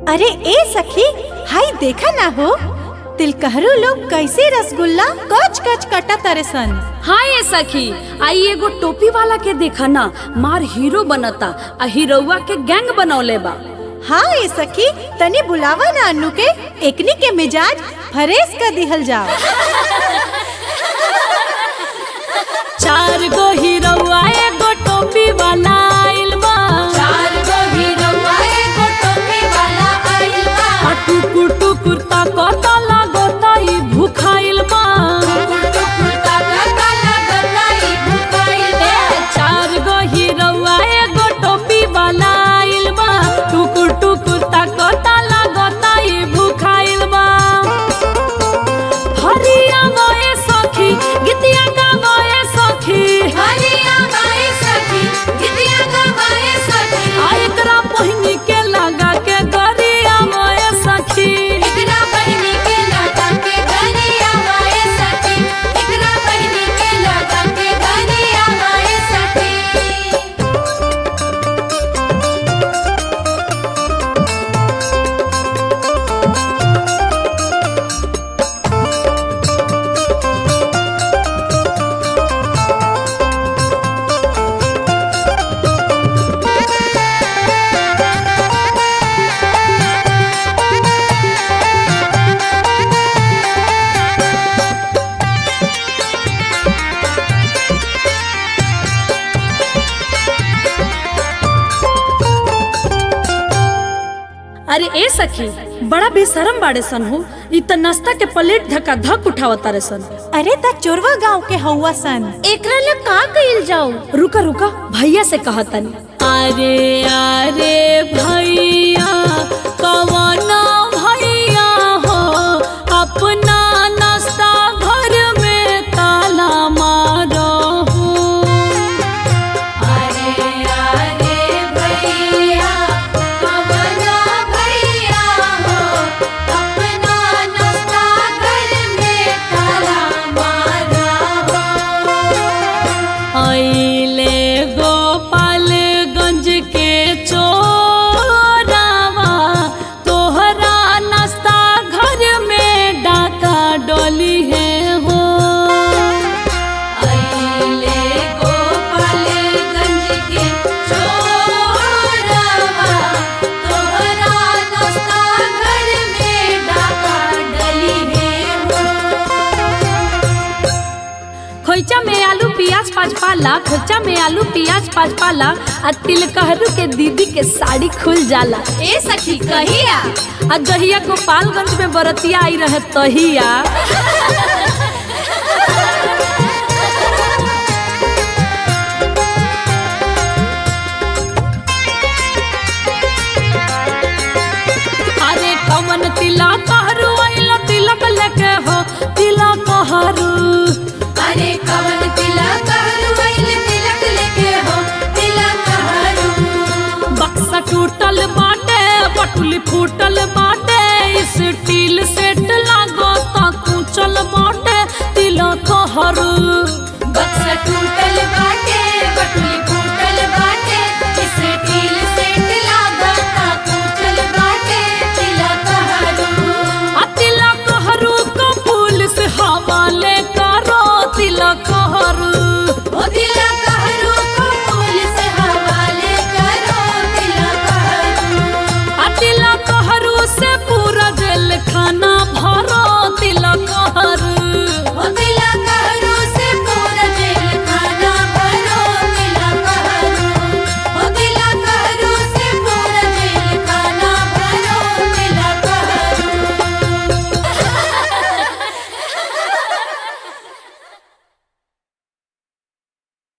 अरे ए सखी हाय देखा ना हो तिलकहरू लोग कैसे रसगुल्ला कच कच कटा तरे सन हाँ ये सखी आई एगो टोपी वाला के देखा ना मार हीरो बनता आ हीरोवा के गैंग बनौले बा हाँ ए सखी तनी बुलावा ना अनु के एकनी के मिजाज फरेस कर दिहल जाओ चार गो हीरोवा एगो टोपी वाला आइल बा चार गो हीरोवा एगो टोपी वाला आइल बा आ टुकुर टुकुर ताकता लागता ई भूखाइल बा टुकुर ताकता लागता ई भुकाइल बा ए, चार गो हीरोवा एगो टोपी वाला आइल बा टुकुर टुकुर ताकता लागता ई भूखाइल बा हरिया गए सखी गीतिया गावे सखी हरिया गाए सखी गीतिया गवाए सखी आ एकरा पहिनी के लगा के गरिया गए सखी एकरा बहिनी के लगा के गरिया गाए सखी एकरा बहिनी के लगा के गरिया गाए सखी अरे ए सखी बड़ा बेशरम बाड़े सन हो इ त नाश्ता के प्लेट धक्का धक उठावता रे सन अरे त चोरवा गांव के हौवा सन एकरा ले का कइल जाऊ रुका रुका भैया से कहतनी अरे अरे भैया कवना भैया हो अपना नाश्ता घर में ताला मारो हो अरे अरे भैया कवना भैया हो अपना नाश्ता घर में ताला मारा हो अइले गोपालगंज के चोरावा तोहरा नाश्ता घर में डाका डोली है हो अइले गोपालगंज के चोरवा तोहरा नाश्ता घर में डाका डली है हो खोइचा में आलू प्याज पाँच पाला खोइचा में आलू प्याज पाँच पाला आ तिलकहरू के दीदी के साड़ी खुल जाला ए सखी कहिया आ जहिया गोपालगंज में बरतिया आई रहे तहिया अरे कमन तिलक हरू आइला तिलक लेके हो तिलक हरू अरे कवन तिलक हरू आइल तिलक लेके हो तिलक हरू बक्सा टूटल बाटे पटुली फूटल बाटे स्टील सेट लागो ता कुचल बाटे तिलक हरू